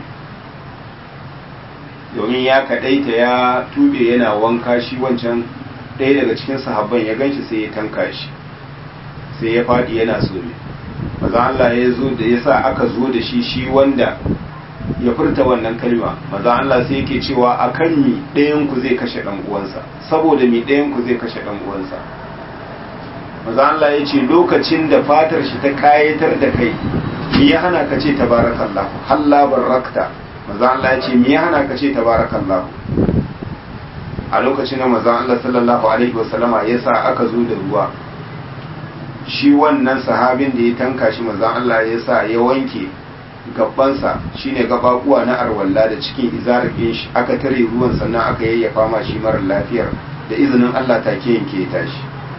domin ya kadaita ya tube yana wanka shi wancan ɗaya daga cikin sahabban ya ganshi sai ya tanka shi sai ya faɗi yana so ne maza Allah ya zo da ya sa aka zo da shi shi wanda ya furta wannan kalma maza Allah sai yake cewa akan mi ɗayan ku zai kashe ɗan uwansa saboda mi ɗayan ku zai kashe ɗan uwansa maza Allah ya ce lokacin da fatar shi ta kayatar da kai me ya hana ka ce tabarakallahu halla barakta maza Allah ya ce me ya hana ka ce tabarakallahu a lokacin da maza Allah sallallahu alaihi wasallama ya sa aka zo da ruwa shi wannan sahabin da ya tanka shi maza Allah ya sa ya wanke gabansa shine gabakuwa na arwalla da cikin izarafin shi aka tare ruwan sannan aka yayyafa ma shi mara lafiyar da izinin Allah take yanke ya tashi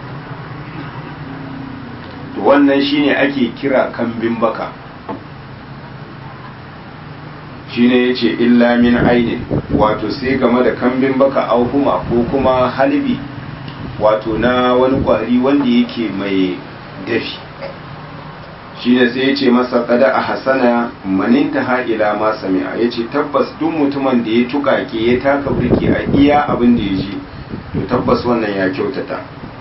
to wannan shine ake kira kambin baka shine yace illa min ainin wato sai game da kambin baka auhuma ko kuma halibi wato na wani kwari wanda yake mai dafi shine sai yace masa kada a hasana maninta ha ila ma sami'a yace tabbas duk mutumin da ya tukake ya taka burki a iya abin da ya ji to tabbas wannan ya kyautata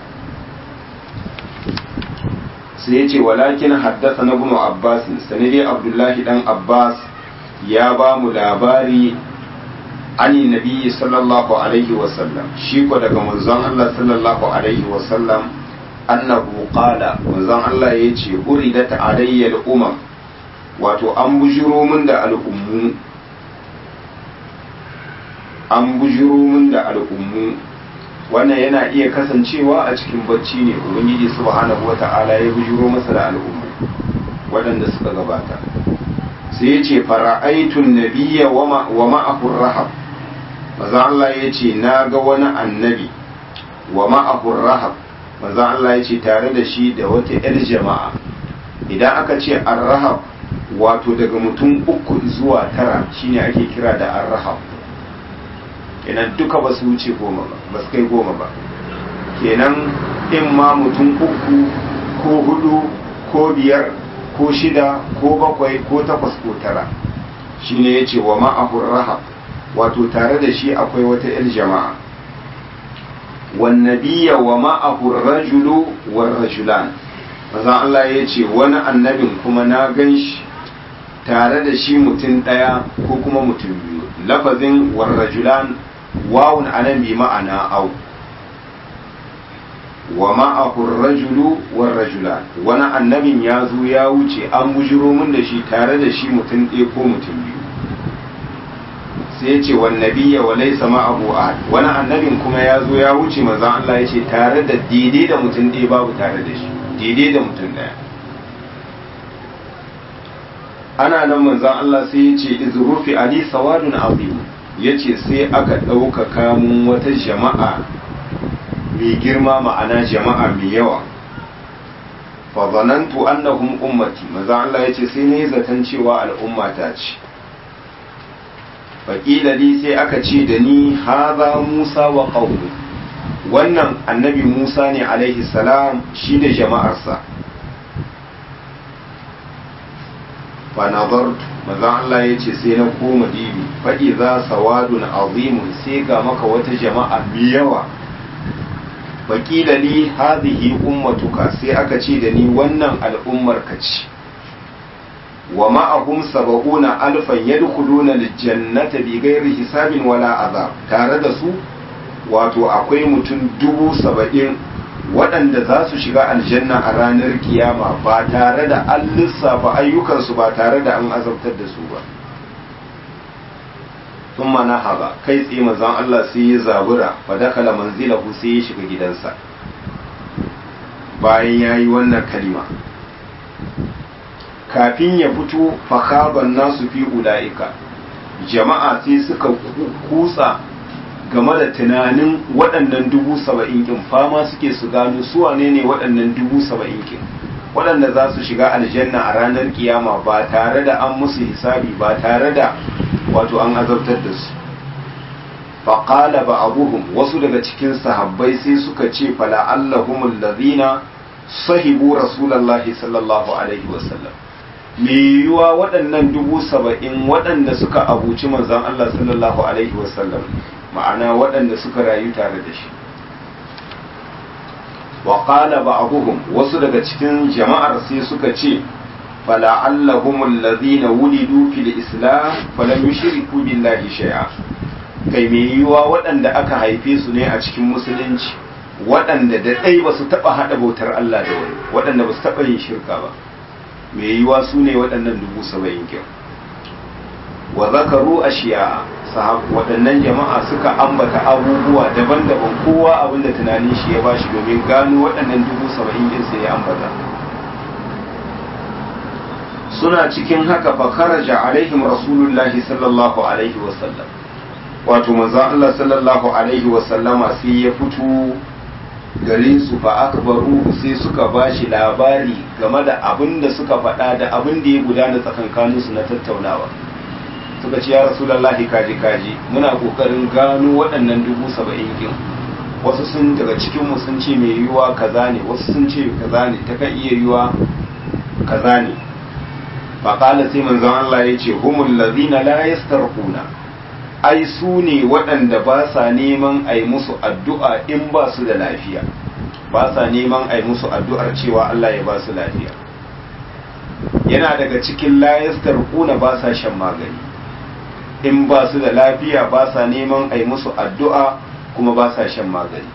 sai yace walakin haddasa na ibn abbas sanidi abdullahi dan abbas ya ba mu labari ani nabi sallallahu alaihi wasallam shi ko daga manzon Allah sallallahu alaihi wasallam annahu qala manzon Allah ya ce uridat alayya al-umam wato an bujiro min da al'ummu an bujiro min da al'ummu wannan yana iya kasancewa a cikin bacci ne ubangiji subhanahu wata'ala ya bujiro masa da al'ummu waɗanda suka gabata sai ya ce fara'aitun nabiya wa ma'ahur rahab maza Allah ya ce na ga wani annabi wa ma'ahur rahab maza Allah ya ce tare da shi da wata 'yar jama'a idan aka ce arrahab wato daga mutum uku zuwa tara shine ake kira da arrahab kenan duka ba su wuce goma ba ba su kai goma ba kenan in ma mutum uku ko hudu ko biyar ko shida ko bakwai ko takwas ko tara shine ya ce wa ma'ahur rahab wato tare da shi akwai wata 'yar jama'a wannabiya wa ma'ahur rajulu war rajulan mazan Allah ya ce wani annabin kuma na gan shi tare da shi mutum ɗaya ko kuma mutum biyu lafazin war rajulan wawun anan bi ma'ana au wa ma'ahur rajulu war rajulan wani annabin ya zo ya wuce an bujiro min da shi tare da shi mutum ɗaya ko mutum biyu sai ya ce wan nabiyya wa laysa ma'ahu ahad wani annabin kuma ya zo ya wuce manzon Allah ya ce tare da daidai da mutum ɗaya babu tare da shi daidai da mutum ɗaya ana nan manzon Allah sai ya ce izrufi ali sawadun azim ya ce sai aka ɗaukaka mun wata jama'a mai girma ma'ana jama'a mai yawa fa zanantu annahum ummati manzon Allah ya ce sai ne zaton cewa al'umma ta ce faƙila li sai aka ce da ni haza musa wa ƙaunu wannan annabi musa ne alaihi salam shi da jama'arsa fa nazartu manzon Allah ya ce sai na koma dibi faɗi za sawadun azimun sai ga maka wata jama'a mai yawa faƙila li hadhihi ummatuka sai aka ce da ni wannan al'ummar ka ce wa ma'ahum saba'una alfan yadkhuluna aljannata bighairi hisabin wala azab tare da su wato akwai mutum dubu saba'in waɗanda za su shiga aljanna a ranar kiyama ba tare da an lissafa ayyukansu ba tare da an azabtar da su ba sun mana haɓa kai tsaye mazan Allah sai ya zabura fa dakala manzilahu sai ya shiga gidansa bayan ya yi wannan kalima kafin ya fito fakaban nasu fi ula'ika jama'a sai suka kutsa game da tunanin waɗannan dubu saba'in kin fama suke su gano su wane ne waɗannan dubu saba'in kin waɗanda za su shiga aljanna a ranar kiyama ba tare da an musu hisabi ba tare da wato an azabtar da su faƙala ba abuhum wasu daga cikin sahabbai sai suka ce fala allahumul ladina sahibu rasulallahi sallallahu alaihi wasallam me yiwuwa waɗannan dubu saba'in waɗanda suka abuci manzan Allah sallallahu alaihi wasallam ma'ana waɗanda suka rayu tare da shi wa qala ba'dhum wasu daga cikin jama'ar sai suka ce fala allahum alladhina wulidu fil islam falam yushriku billahi shay'a kai me yiwuwa waɗanda aka haife su ne a cikin musulunci waɗanda da ɗai ba su taɓa haɗa bautar Allah da wani waɗanda ba su taɓa yin shirka ba mai yiwa su ne waɗannan dubu saba'in kyau wa zakaru a shiya waɗannan jama'a suka ambata abubuwa daban-daban kowa abinda tunanin shi ya bashi domin gano waɗannan dubu saba'in yin sai ya ambata suna cikin haka fa kharaja alaihim rasulullahi sallallahu alaihi wasallam wato manzon Allah sallallahu alaihi wasallama sai ya fito gare su fa akbaru sai suka bashi labari game da abin da suka faɗa da abin da ya gudana tsakankanin su na tattaunawa suka ce ya rasulullahi kaji kaji muna kokarin gano waɗannan dubu saba'in kin wasu sun daga cikin mu sun ce mai yiwuwa kaza ne wasu sun ce kaza ne ta kan iya yiwuwa kaza ne fa qala sai manzon Allah ya ce humul ladina la yastarquna ai su ne waɗanda ba sa neman a yi musu addu'a in ba su da lafiya ba sa neman a yi musu addu'ar cewa Allah ya ba su lafiya yana daga cikin layastar kuna ba sa shan magani in ba su da lafiya ba sa neman a yi musu addu'a kuma ba sa shan magani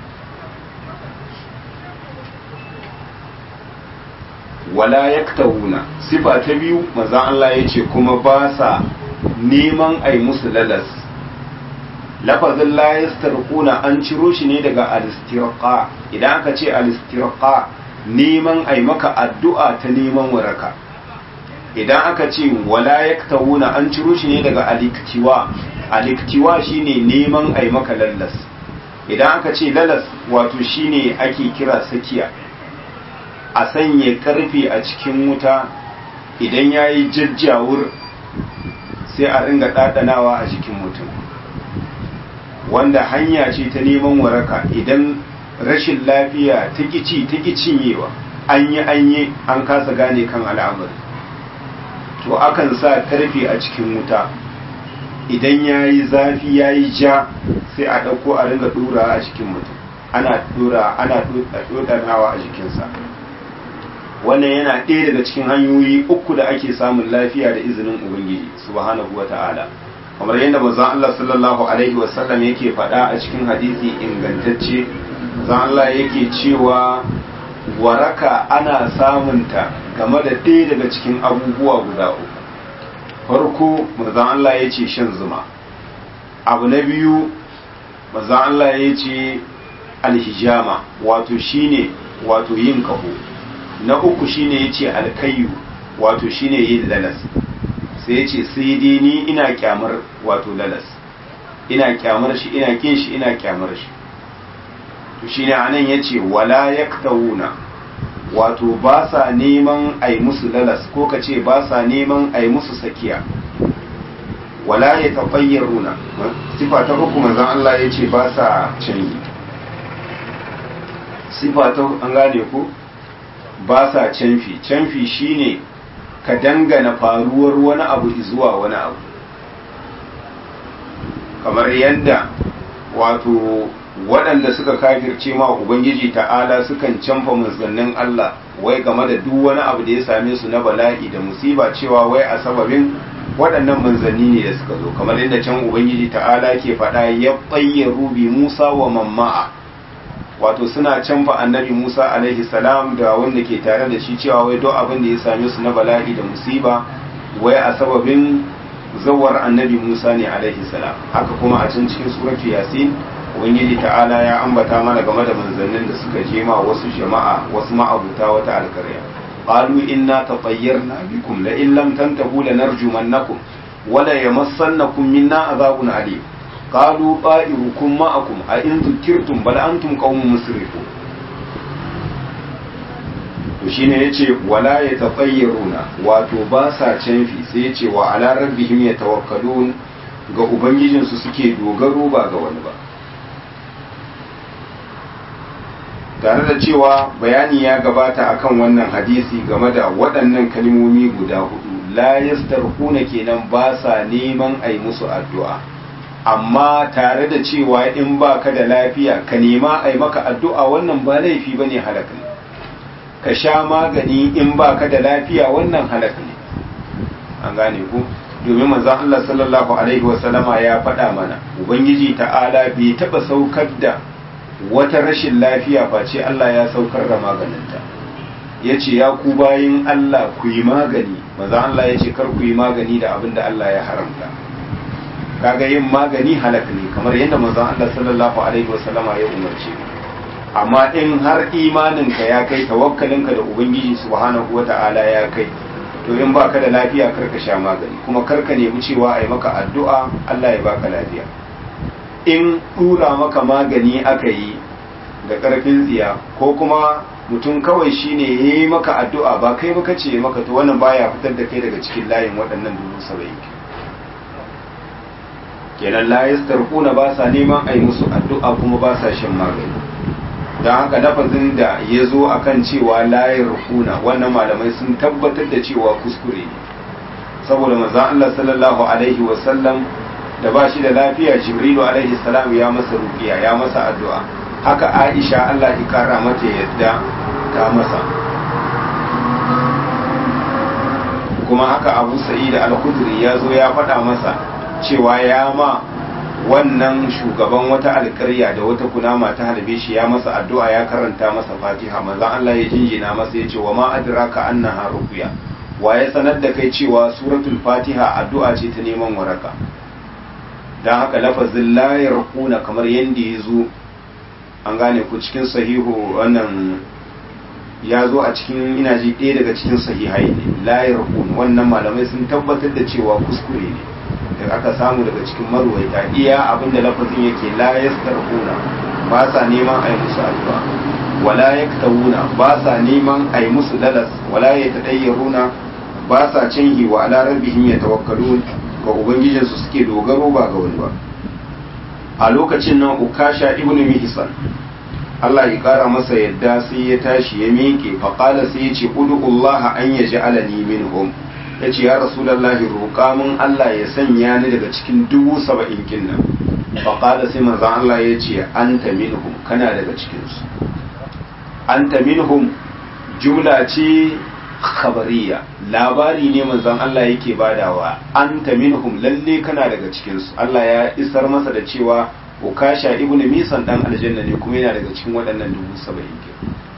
wala yaktahuna sifa ta biyu manzon Allah ya ce kuma ba sa neman a yi musu lalas lafazin la yastarquna an ciro shi ne daga al-istirqa idan aka ce al-istirqa neman ai maka addu'a ta neman waraka idan aka ce wala yaktawuna an ciro shi ne daga al-iktiwa al-iktiwa shine neman ai maka lallas idan aka ce lalas wato shine ake kira sakiya a sanya karfe a cikin wuta idan yayi jajjawur sai a ringa ɗaɗanawa a jikin mutum wanda hanya ce ta neman waraka idan rashin lafiya ta kici ta cinyewa an yi an yi an kasa gane kan al'amari to akan sa karfe a cikin wuta idan ya yi zafi ya yi ja sai a ɗauko a ringa ɗora a cikin mutum ana ɗora ana ɗoɗanawa a jikinsa wannan yana ɗaya daga cikin hanyoyi uku da ake samun lafiya da izinin ubangiji subhanahu wa ta'ala kamar yadda manzon Allah sallallahu alaihi wasallam yake faɗa a cikin hadisi ingantacce manzon Allah yake cewa waraka ana samunta game da ɗaya daga cikin abubuwa guda uku farko manzon Allah ya ce shan zuma abu na biyu manzon Allah ya ce alhijama wato shine wato yin kaho na uku shine ya ce alkayu wato shine yin lalas sai ya ce sai dai ni ina kyamar wato lalas ina kyamar shi ina kin shi ina kyamar shi to shine anan ya ce wala yaktawuna wato ba sa neman a yi musu lalas ko ka ce ba sa neman a yi musu sakiya wala ya taɓayyaruna sifa ta uku manzan Allah ya ce ba sa canji sifa ta an gane ku ba sa canfi canfi shine ka dangana faruwar wani abu zuwa wani abu kamar yadda wato waɗanda suka kafirce ma ubangiji ta'ala sukan canfa manzannin Allah wai game da duk wani abu da ya same su na bala'i da musiba cewa wai a sababin waɗannan manzanni ne da suka zo kamar yadda can ubangiji ta'ala ke faɗa ya bayyaru bi Musa wa mamma'a wato suna canfa annabi Musa alaihi salam da wanda ke tare da shi cewa wai duk abin da ya same su na bala'i da musiba wai a sababin zawar annabi Musa ne alaihi salam haka kuma a can cikin suratu yasin ubangiji ta'ala ya ambata mana game da manzannin da suka je ma wasu jama'a wasu ma'abuta wata alkarya qalu inna tatayyarna bikum la in lam tantahu lanarjumannakum wa la yamassannakum minna azabun alim qalu ta'irukum ma'akum a in dhukirtum bal antum qaumun musrifun to shine yace wala yatafayyaruna wato ba sa canfi sai yace wa ala rabbihim yatawakkalun ga ubangijinsu suke dogaro ba ga wani ba tare da cewa bayani ya gabata akan wannan hadisi game da waɗannan kalmomi guda hudu la yastarquna kenan ba sa neman ai musu addu'a amma tare da cewa in baka da lafiya ka nema ai maka addu'a wannan ba laifi bane halaka ne ka sha magani in baka da lafiya wannan halaka ne an gane ku domin manzon Allah sallallahu alaihi wasallama ya faɗa mana ubangiji ta'ala bai taɓa saukar da wata rashin lafiya face Allah ya saukar da maganinta ya ce ya ku bayin Allah ku yi magani maza Allah ya ce kar ku yi magani da abin da Allah ya haramta kaga yin magani halak ne kamar yadda maza Allah sallallahu alaihi wasallama ya umarce amma in har imaninka ya kai tawakkalinka da ubangiji subhanahu wata'ala ya kai to in baka da lafiya kar ka sha magani kuma kar ka nemi cewa a yi maka addu'a Allah ya baka lafiya in ɗura maka magani aka yi da ƙarfin tsiya ko kuma mutum kawai shine ya yi maka addu'a ba kai maka ce maka to wannan baya fitar da kai daga cikin layin waɗannan dubu saba'in kenan layis tarkuna ba sa neman a yi musu addu'a kuma ba sa shan magani don haka lafazin da ya zo a kan cewa layin rukuna wannan malamai sun tabbatar da cewa kuskure ne saboda manzan Allah sallallahu alaihi wasallam da ba shi da lafiya jibrilu alaihi salam ya masa rukiya ya masa addu'a haka aisha allah ya kara mata yadda ta masa kuma haka abu sa'id al-khudri ya zo ya faɗa masa cewa ya ma wannan shugaban wata alƙarya da wata kunama ta halbe shi ya masa addu'a ya karanta masa fatiha manzon allah ya jinjina masa ya ce wa ma adraka annaha ruqya wa ya sanar da kai cewa suratul fatiha addu'a ce ta neman waraka don haka lafazin layar kuna kamar yadda ya zo an gane ku cikin sahihu wannan ya zo a cikin ina ji ɗaya daga cikin sahihai ne layar kuna wannan malamai sun tabbatar da cewa kuskure ne da aka samu daga cikin marwaita iya abin da lafazin yake layar kuna ba sa neman a yi musu addu'a wala yaktawuna ba sa neman a yi musu lalas wala yatadayyaruna ba sa canhi wa ala rabbihim yatawakkalun ga ubangijinsu suke dogaro ba ga wani ba a lokacin nan ukasha ibnu mihsan Allah ya kara masa yadda sai ya tashi ya miƙe faƙala sai ya ce udu'ullaha an ya ja'alani minhum ya ce ya rasulallahi roƙa mun Allah ya sanya ni daga cikin dubu saba'in kin nan faƙala sai manzan Allah ya ce anta minhum kana daga cikinsu anta minhum jumla ce khabariya labari ne manzon Allah yake badawa anta minhum lalle kana daga cikinsu Allah ya isar masa da cewa ukasha ibnu misan dan aljanna ne kuma yana daga cikin waɗannan dubu saba'in ke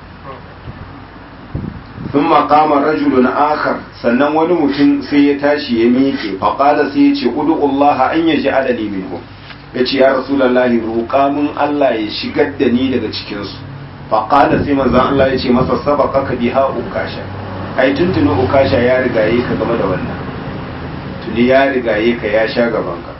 sun maƙama rajulun akhar sannan wani mutum sai ya tashi ya miƙe faƙala sai ya ce udu'ullaha an yaji adali minhum ya ce ya rasulallahi roƙa mun Allah ya shigar da ni daga cikinsu faƙala sai manzan Allah ya ce masa sabaka ka biha ukasha ai tuntuni ukasha ya rigaye ka game da wannan tuni ya rigaye ka ya sha gabanka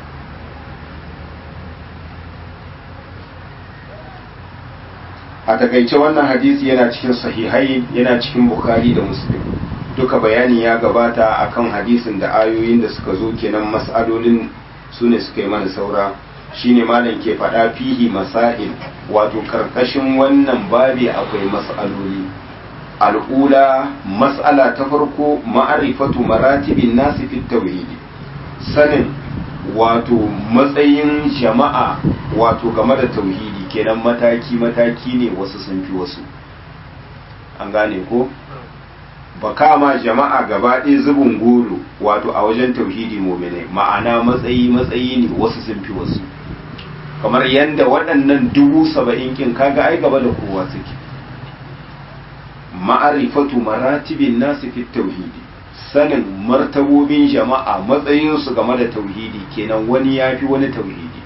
a takaice wannan hadisi yana cikin sahihai yana cikin bukhari da muslim duka bayani ya gabata akan hadisin da ayoyin da suka zo kenan mas'alolin su ne suka yi mana saura shine malam ke faɗa fihi masail wato karkashin wannan babi akwai mas'aloli al'ula mas'ala ta farko ma'arifatu maratibin nasi fit tauhidi sanin wato matsayin jama'a wato game da tauhidi kenan mataki-mataki ne wasu sun fi wasu an gane ko ba kama jama'a gaba ɗaya zubin goro wato a wajen tauhidi mominai ma'ana matsayi-matsayi ne wasu sun fi wasu kamar yadda waɗannan dubu saba'in kin kaga ai gaba da kowa suke ma'arifatu maratibin nasu fi tauhidi sanin martabobin jama'a matsayinsu game da tauhidi kenan wani ya fi wani tauhidi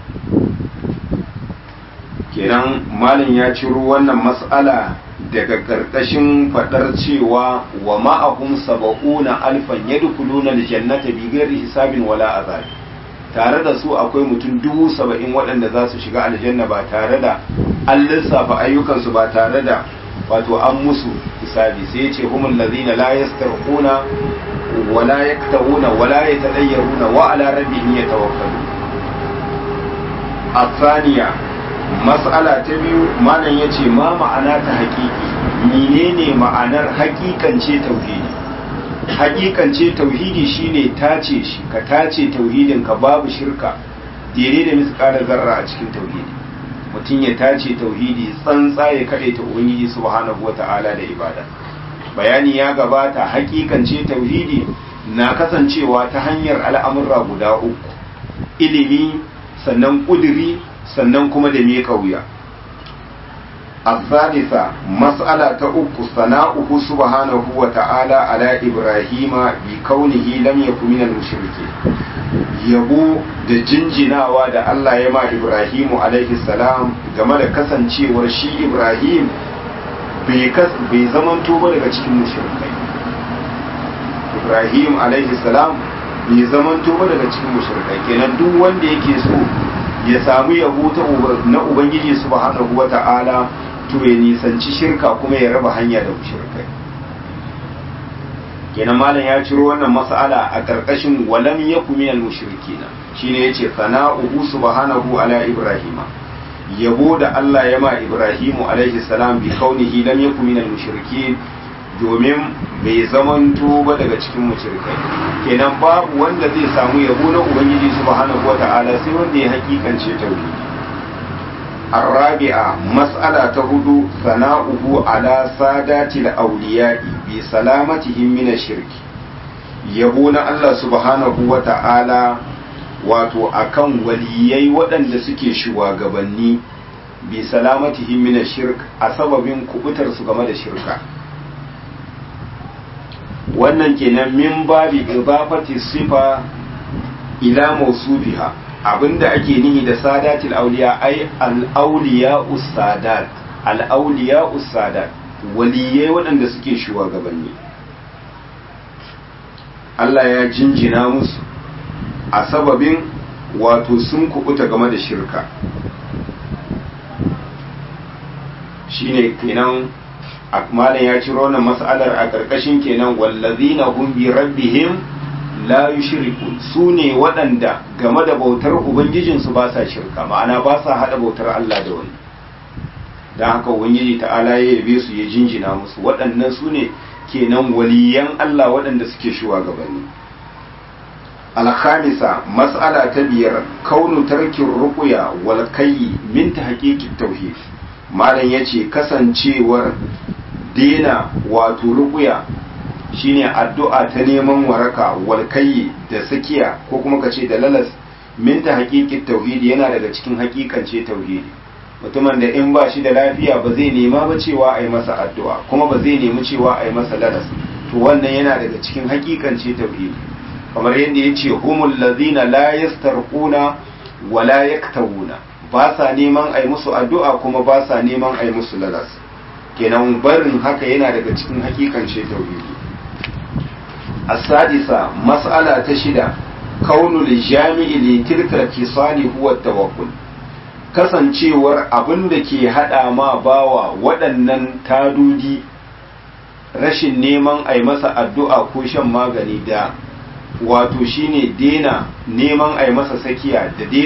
kenan malam ya ciro wannan mas'ala daga ƙarƙashin faɗar cewa wa ma'ahum saba'una alfan yadkhuluna aljannata bi ghairi hisabin wala azab tare da su akwai mutum dubu saba'in waɗanda za su shiga aljanna ba tare da an lissafa ayyukansu ba tare da wato an musu hisabi sai ya ce humul ladina la yastarquna wala yaktawuna wala yatadayyaruna wa ala rabbihim yatawakkalun الثانية mas'ala ta biyu malam ya ce ma ma'ana ta haƙiƙi menene ma'anar haƙiƙance tauhidi haƙiƙance tauhidi shine tace shi ka tace tauhidin ka babu shirka daidai da misƙalar zarra a cikin tauhidi mutum ya tace tauhidi tsantsa ya kaɗai ta ubangiji subhanahu wata'ala da ibada bayani ya gabata haƙiƙance tauhidi na kasancewa ta hanyar al'amurra guda uku ilimi sannan ƙuduri sannan kuma da miƙa wuya الثالثة مسألة أك ثناؤه سبحانه وتعالى على إبراهيم بكونه لم يكن من المشركين yabo da jinjinawa da Allah ya ma Ibrahimu alaihi salam game da kasancewar shi Ibrahim bai zamanto ba daga cikin mushrikai Ibrahim alaihi salam bai zamanto ba daga cikin mushrikai kenan duk wanda yake so ya samu yabo ta na ubangiji subhanahu wata'ala to ya nisanci shirka kuma ya raba hanya da mushrikai kenan malam ya ciro wannan mas'ala a karkashin walam yaku minal mushrikina shine yace sana'uhu subhanahu ala ibrahima yabo da Allah ya ma ibrahimu alaihi salam bi kaunihi lam yaku minal mushrikin domin bai zamanto ba daga cikin mushrikai kenan babu wanda zai samu yabo na ubangiji subhanahu wata'ala sai wanda ya hakikance tauhidi الرابعة مسألة هدو ثناؤه على سادات الأولياء بسلامتهم من الشرك يبون الله سبحانه وتعالى wato akan waliyai waɗanda suke shugabanni bi salamatihim min shirk a sababin kubutar su game da shirka wannan kenan min babi idafati sifa ila mawsufiha abinda ake nihi da sadatil auliya ai al-auliya usadat al-auliya usadat waliyai waɗanda suke shugabanni Allah ya jinjina musu a sababin wato sun kubuta game da shirka shine kenan malam ya ciro wannan mas'alar a ƙarƙashin kenan wallazina hum bi rabbihim la yushrikun su ne waɗanda game da bautar ubangijinsu ba sa shirka ma'ana ba sa haɗa bautar Allah da wani don haka ubangiji ta'ala ya yabe su ya jinjina musu waɗannan su ne kenan waliyan Allah waɗanda suke shugabanni alkhamisa mas'ala ta biyar kaunu tarkin ruqya wal kayyi min tahqiqit tauhid malam yace kasancewar dena wato ruqya shine addu'a ta neman waraka wal kayyi da sakiya ko kuma kace da lalas min tahqiqit tauhid yana daga cikin hakikance tauhidi mutumin da in ba shi da lafiya ba zai nema ba cewa a yi masa addu'a kuma ba zai nemi cewa a yi masa lalas to wannan yana daga cikin hakikance tauhidi kamar yadda ya ce humul lazina la yastarquna wa la yaktawuna ba sa neman a yi musu addu'a kuma ba sa neman a yi musu lalas kenan barin haka yana daga cikin hakikance tauhidi as-sadisa mas'ala ta shida kaunul jami'i li tilka kisali huwa tawakkul kasancewar abin da ke haɗa ma bawa waɗannan tadudi rashin neman a yi masa addu'a ko shan magani da wato shine dena neman a yi masa sakiya da